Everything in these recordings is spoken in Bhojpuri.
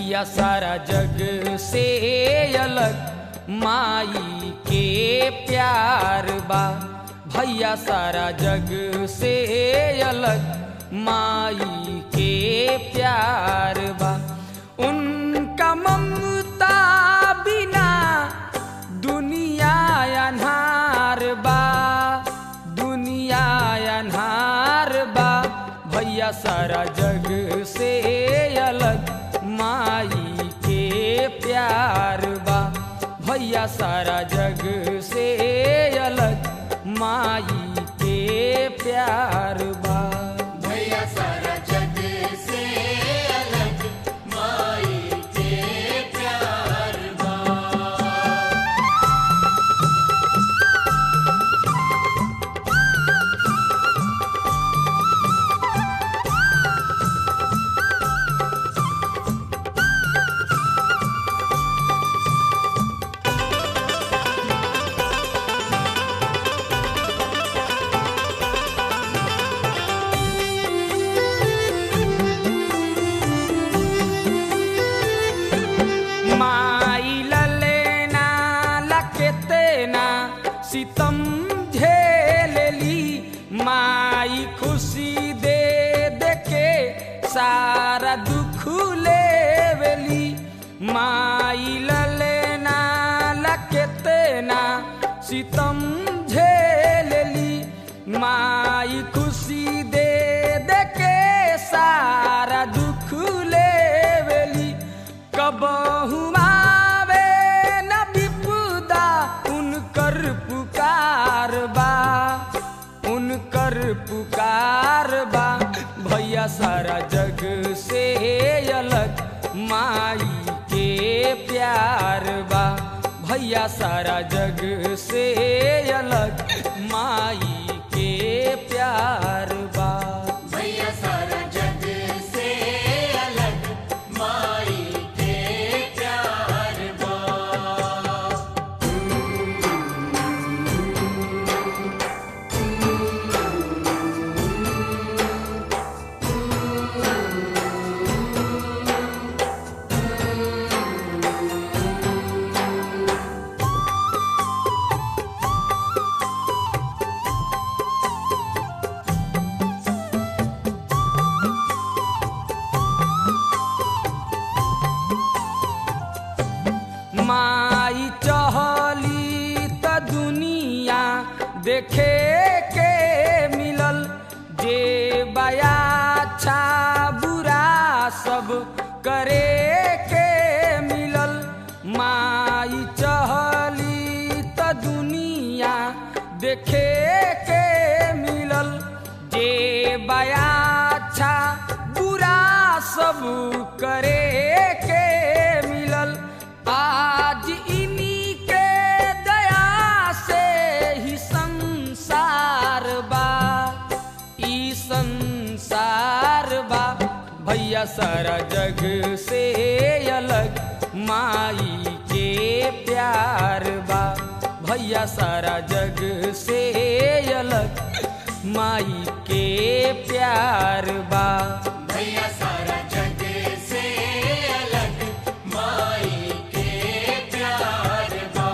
भैया सारा जग से अलग माई के प्यार बा भैया सारा जग से अलग माई के प्यार बा उनका ममता बिना दुनिया अन्हार बा दुनिया अन्हार बा भैया सारा जग से अलग माई के प्यार बा भैया सारा जग से अलग माई के प्यार बा भैया सारा जग से अलग माई के प्यार बा माई ललेना लकेतेना सितम झेलली माई खुशी दे दे के सारा दुख लेवली माई ललेना लकेतेना सितम झेलली माई खुशी दे दे के सारा दुख लेवली कबहू आवे न विपुदा उनकर पुकार बा उनकर पुकार बा भैया सारा जग से अलग माई के प्यार बा भैया सारा जग से अलग माई के प्यार बा भैया सारा जग से अलग माई के प्यार बा माई चहली त दुनिया देखे के मिलल जे बया अच्छा बुरा सब करे के मिलल माई चहली त दुनिया देखे के मिलल जे बया अच्छा बुरा सब करे के मिलल आज इन्हीं के दया से ही संसार बा ई संसार बा भैया सारा जग से अलग माई के प्यार बा भैया सारा जग से अलग माई के प्यार बा भैया सारा जग से अलग माई के प्यार बा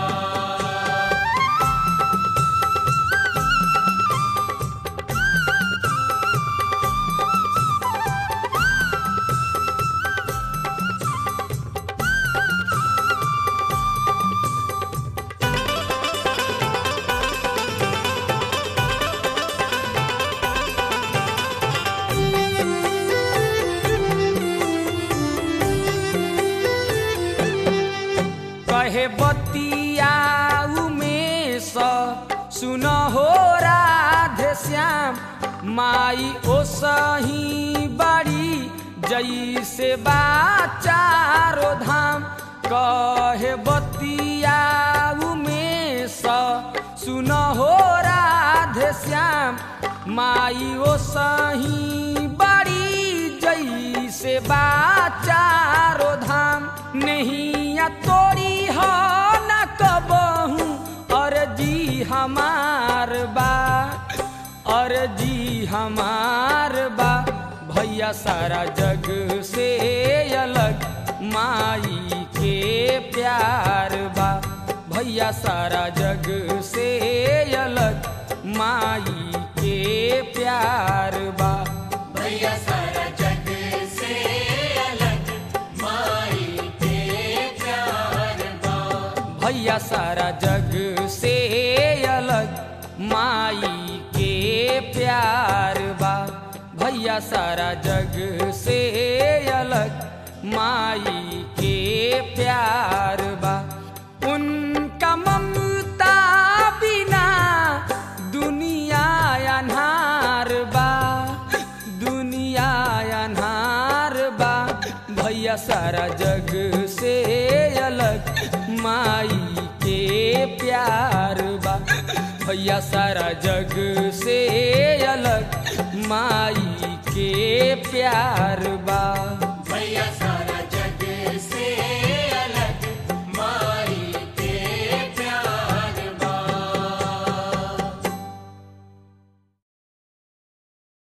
कहे बतिया उमेश सुन हो राधे श्याम माई ओ सही बड़ी जैसे बा चारो धाम कहे बतिया उमेश सुन हो राधे श्याम माई ओ सही बड़ी जैसे बा चारो धाम नैया तोरी हो न कबहू अर्जी हमार बा अर्जी हमार बा भैया सारा जग से अलग माई के प्यार बा भैया सारा जग से अलग माई के प्यार बा भैया सारा जग से अलग माई के प्यार बा भैया सारा जग से अलग माई के प्यार बा भैया सारा जग से अलग माई के प्यार बा उनका ममता बिना दुनिया अनहार बा दुनिया अनहार बा भैया सारा जग से अलग माई के प्यार बा भैया सारा जग से अलग माई के प्यार बा भैया सारा